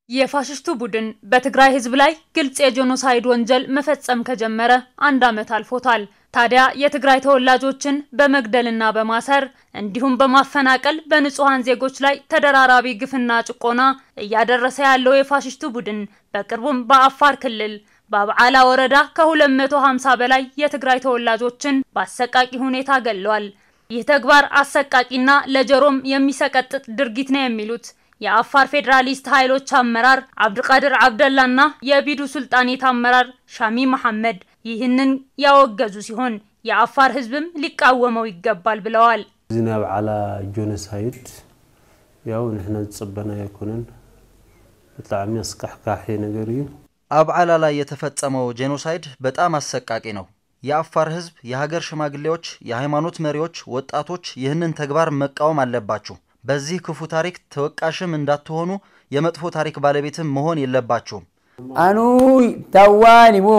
የፋሽስቱ ቡድን በትግራይ ህዝብ ላይ ግልጽ የጄኖሳይድ ወንጀል መፈጸም ከጀመረ አንድ ዓመት አልፎታል። ታዲያ የትግራይ ተወላጆችን በመግደልና በማሰር እንዲሁም በማፈናቀል በንጹሐን ዜጎች ላይ ተደራራቢ ግፍና ጭቆና እያደረሰ ያለው የፋሽስቱ ቡድን በቅርቡም በአፋር ክልል በአብዓላ ወረዳ ከ250 በላይ የትግራይ ተወላጆችን በአሰቃቂ ሁኔታ ገድለዋል። ይህ ተግባር አሰቃቂና ለጆሮም የሚሰቀጥጥ ድርጊት ነው የሚሉት የአፋር ፌዴራሊስት ኃይሎች አመራር አብድቃድር አብደላና የቢዱ ሱልጣኔት አመራር ሻሚ መሐመድ ይህንን ያወገዙ ሲሆን የአፋር ህዝብም ሊቃወመው ይገባል ብለዋል። እዚ ናይ በዓላ ጆኖሳይድ ያው ንሕና ዝፅበና ኣይኮነን ብጣዕሚ ኣስካሕካሒ ነገር እዩ አብዓላ ላይ የተፈጸመው ጄኖሳይድ በጣም አሰቃቂ ነው። የአፋር ህዝብ፣ የሀገር ሽማግሌዎች፣ የሃይማኖት መሪዎች፣ ወጣቶች ይህንን ተግባር መቃወም አለባችሁ። በዚህ ክፉ ታሪክ ተወቃሽም እንዳትሆኑ የመጥፎ ታሪክ ባለቤትም መሆን የለባችሁም። አኑ ታዋኒ ሞ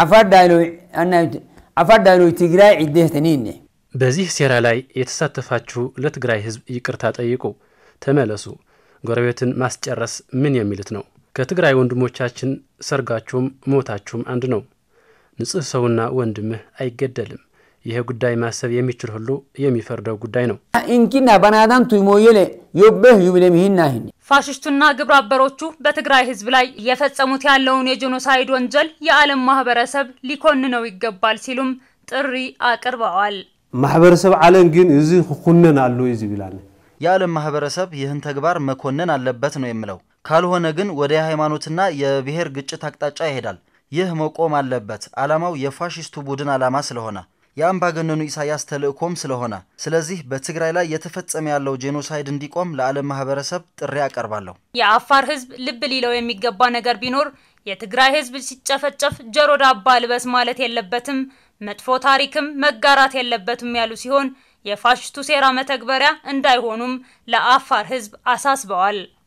አፋር ዳይሎ ትግራይ ዒደተኒነ በዚህ ሴራ ላይ የተሳተፋችሁ ለትግራይ ህዝብ ይቅርታ ጠይቁ፣ ተመለሱ። ጎረቤትን ማስጨረስ ምን የሚሉት ነው? ከትግራይ ወንድሞቻችን ሰርጋችሁም ሞታችሁም አንድ ነው። ንጹሕ ሰውና ወንድምህ አይገደልም። ይህ ጉዳይ ማሰብ የሚችል ሁሉ የሚፈርደው ጉዳይ ነው። ኢንኪና በናዳን ቱሞየለ ዮበህ ዩብለምሂናሂን ፋሽስቱና ግብረ አበሮቹ በትግራይ ህዝብ ላይ እየፈጸሙት ያለውን የጄኖሳይድ ወንጀል የዓለም ማህበረሰብ ሊኮንነው ይገባል ሲሉም ጥሪ አቅርበዋል። ማሕበረሰብ ዓለም ግን እዚ ክኩነን ኣሎ እዩ ዝብላኒ የዓለም ማህበረሰብ ይህን ተግባር መኮነን አለበት ነው የምለው። ካልሆነ ግን ወደ የሃይማኖትና የብሔር ግጭት አቅጣጫ ይሄዳል። ይህ መቆም አለበት። ዓላማው የፋሽስቱ ቡድን ዓላማ ስለሆነ የአምባገነኑ ኢሳያስ ተልእኮም ስለሆነ፣ ስለዚህ በትግራይ ላይ የተፈጸመ ያለው ጄኖሳይድ እንዲቆም ለዓለም ማህበረሰብ ጥሪ አቀርባለሁ። የአፋር ህዝብ ልብ ሊለው የሚገባ ነገር ቢኖር የትግራይ ህዝብ ሲጨፈጨፍ ጆሮ ዳባ ልበስ ማለት የለበትም፣ መጥፎ ታሪክም መጋራት የለበትም ያሉ ሲሆን የፋሽስቱ ሴራ መተግበሪያ እንዳይሆኑም ለአፋር ህዝብ አሳስበዋል።